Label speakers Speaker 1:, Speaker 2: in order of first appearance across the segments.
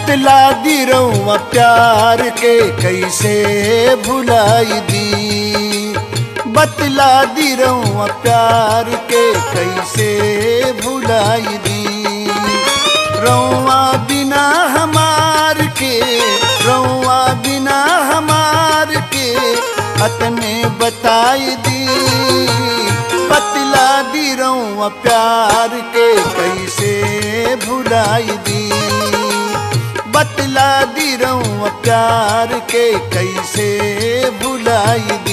Speaker 1: बतला दी रउआ प्यार के कैसे भुलाई दी बतला दी रउआ प्यार के कैसे भुलाई दी रउआ बिना हमार के रउआ बिना हमार के अतने बताई दी बतला दी रउआ प्यार के कैसे भुलाई दी बतला दी रउआ प्यार के कैसे भुलाई दी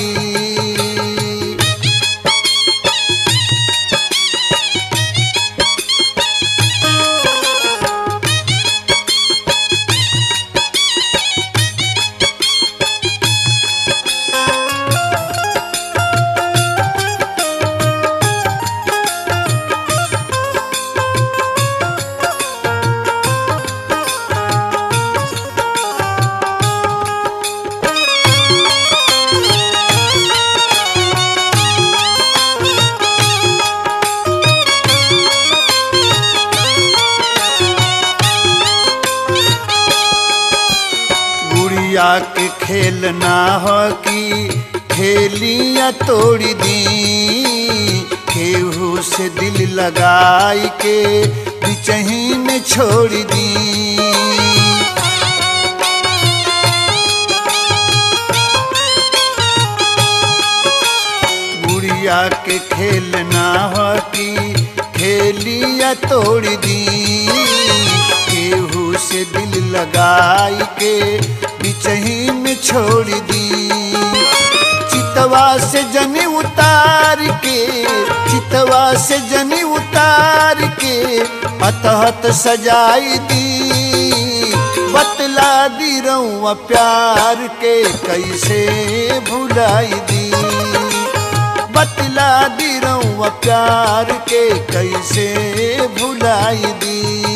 Speaker 1: गुड़िया के खेलना हो कि खेलिया तोड़ी दी केहू से दिल लगाई के बिचही में छोड़ दी गुड़िया के खेलना हो कि खेलिया तोड़ दी केहू से दिल लगाई के बिचही में छोड़ दी चितवा से जनी उतार के चितवा से जनी उतार के अतहत सजाई दी बतला दी रउआ प्यार के कैसे भुलाई दी बतला दी रउआ प्यार के कैसे भुलाई दी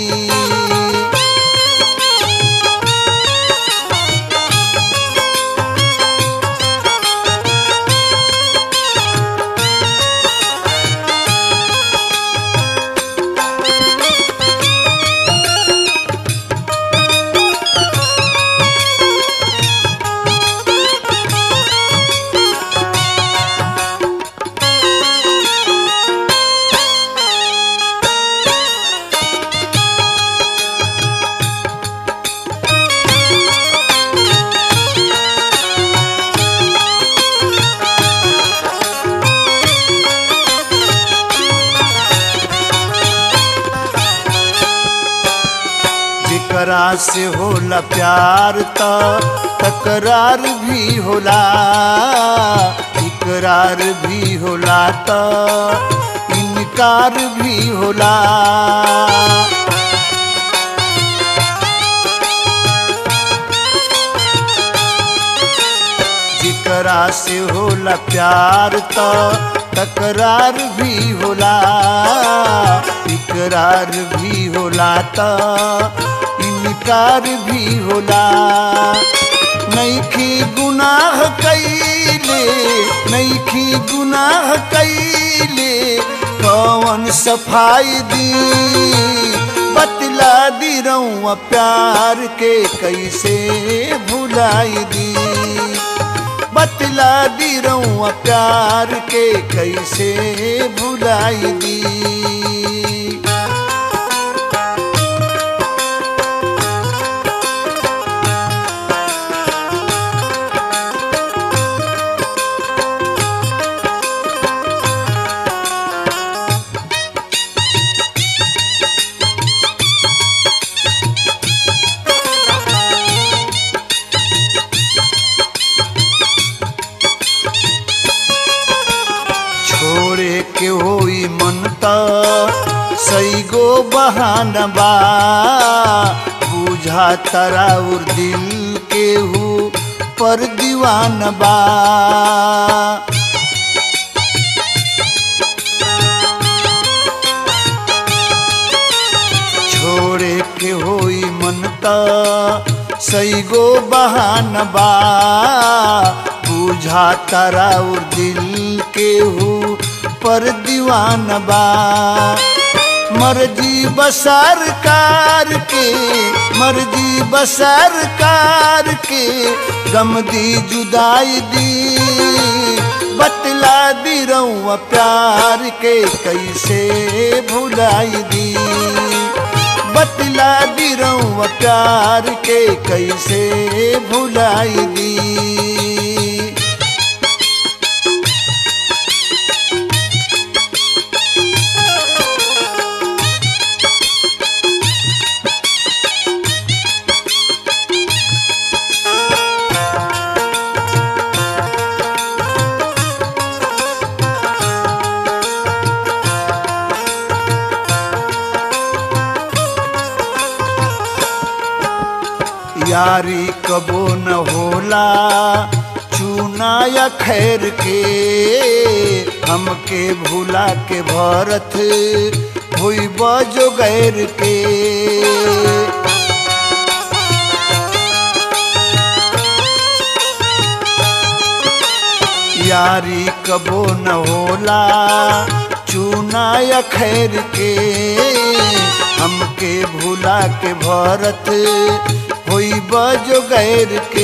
Speaker 1: जेकरा से होला प्यार त तकरार भी होला इकरार भी होला त इनकार भी होला जेकरा से होला प्यार त तकरार भी होला इकरार भी होला त इनकार भी होला नैखी गुनाह कैले नैखी गुनाह कैले कौन सफाई दी बतला दी रउआ प्यार के कैसे भुलाई दी बतला दी रउआ प्यार के कैसे भुलाई दी छोड़े के होई मन त सही गो बहाना बा बुझा तराउर दिल के हु पर दीवान बा छोड़े के होई मन त सही गो बहान बा बुझा तराउर दिल के हु पर दीवान बा मर्जी बसरकार के मर्जी बसरकार के गम दी जुदाई दी बतला दी रउआ प्यार के कैसे भुलाई दी बतला दी रउआ प्यार के कैसे भुलाई दी यारी कबो न होला चूना या खैर के हमके भूला के भरत हुई बजो गैर के यारी कबो न होला चूना या खैर के हमके भूला के भरत होई बजो गैर के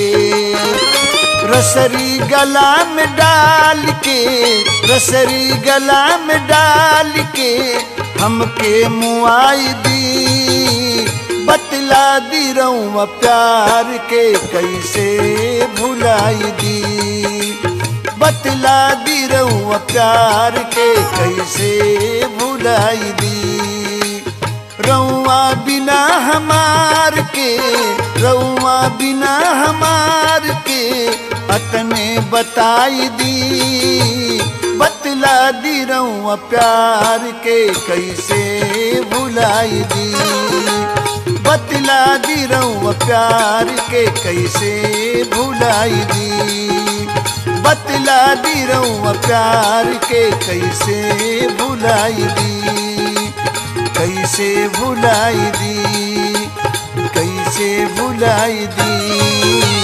Speaker 1: रसरी गला में डाल के रसरी गला में डाल के हमके मुआई दी बतला दी रउआ प्यार के कैसे भुलाई दी बतला दी रउआ प्यार के कैसे भुलाई दी रउआ बिना हमार के रउआ बिना हमार के अतने बताई दी बतला दी रउआ प्यार के कैसे भुलाई दी बतला दी रउआ प्यार के कैसे भुलाई दी बतला दी रउआ प्यार के कैसे भुलाई दी कैसे भुलाई दी कैसे भुलाई दी